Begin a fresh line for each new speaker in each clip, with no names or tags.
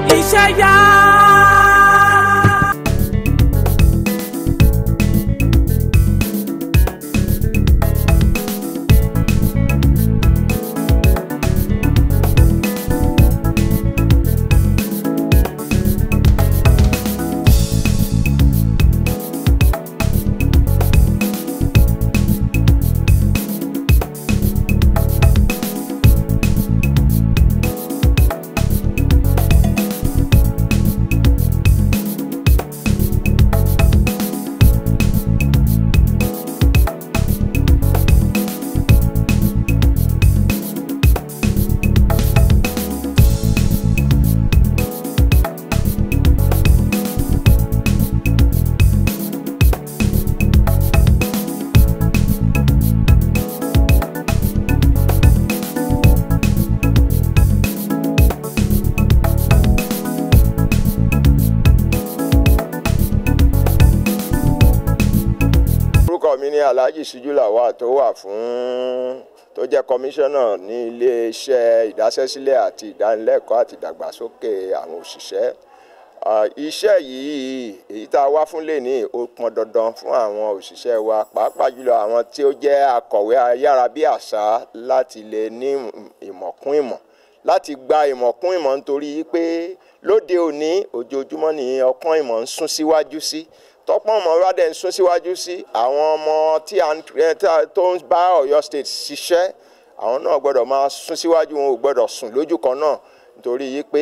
iṣẹ́ yá.
orúkọ mi ni alhaji ṣíjú làwà tó wà fún tó jẹ́ kọmíṣánná ní iléeṣẹ́ ìdásẹ́sílẹ̀ àti ìdánilẹ́kọ̀ọ́ àti ìdàgbàsókè àwọn òṣìṣẹ́ Ah, iṣẹ́ yìí èyí tá a wá fún lẹ́ni ó pọn dandan fún àwọn òṣìṣẹ́ wa pàápàá jùlọ àwọn tí ó jẹ́ akọ̀wé ayárabíàṣá láti lè ní ìmọ̀ kún ìmọ̀ láti gba ìmọ̀ kún ìmọ̀ nítorí pé lóde òní ojoojúmọ́ ni ọpọ́n ìmọ̀ ń sún síwájú sí tọ́pọ́n ọmọ wa dẹ̀ ń sún síwájú sí àwọn ọmọ tí a ń eh, tá- tó ń bá Ọ̀yọ́ state ṣiṣẹ́ àwọn náà gbọ́dọ̀ máa sún síwájú wọn ò gbọ́dọ̀ sùn lójú kan náà nítorí yìí pé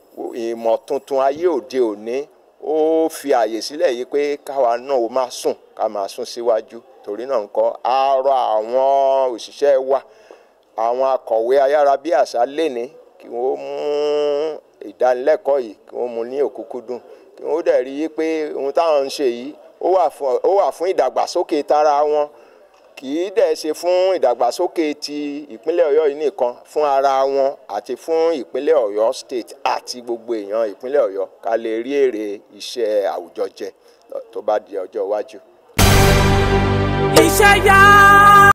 ìmọ̀ tuntun ayé òde òní ó fi àyè sílẹ̀ yìí pé káwa náà ó máa sùn ká máa sún síwájú torí náà nǹkan á rọ àwọn òṣìṣẹ́ wa àwọn akọ̀wé ayárabíàṣá léni kí wọ́n mú ìdánilẹ́kọ̀ọ́ yìí kí wọ́n mú ní òkúkúdùn kí wọ́n dẹ̀ rí i pé ohun táwọn ń ṣe yìí ó wà fún ó wà fún ìdàgbàsókè tara wọn kì í dẹ̀ ṣe fún ìdàgbàsókè ti ìpínlẹ̀ ọ̀yọ́ yìí nìkan fún ara wọn àti fún ìpínlẹ̀ ọ̀yọ́ state àti gbogbo èèyàn ìpínlẹ̀ ọ̀yọ́ ká lè rí èrè iṣẹ́ àwùjọ jẹ tó bá di ọjọ́ iwájú.
iṣẹ́ yá.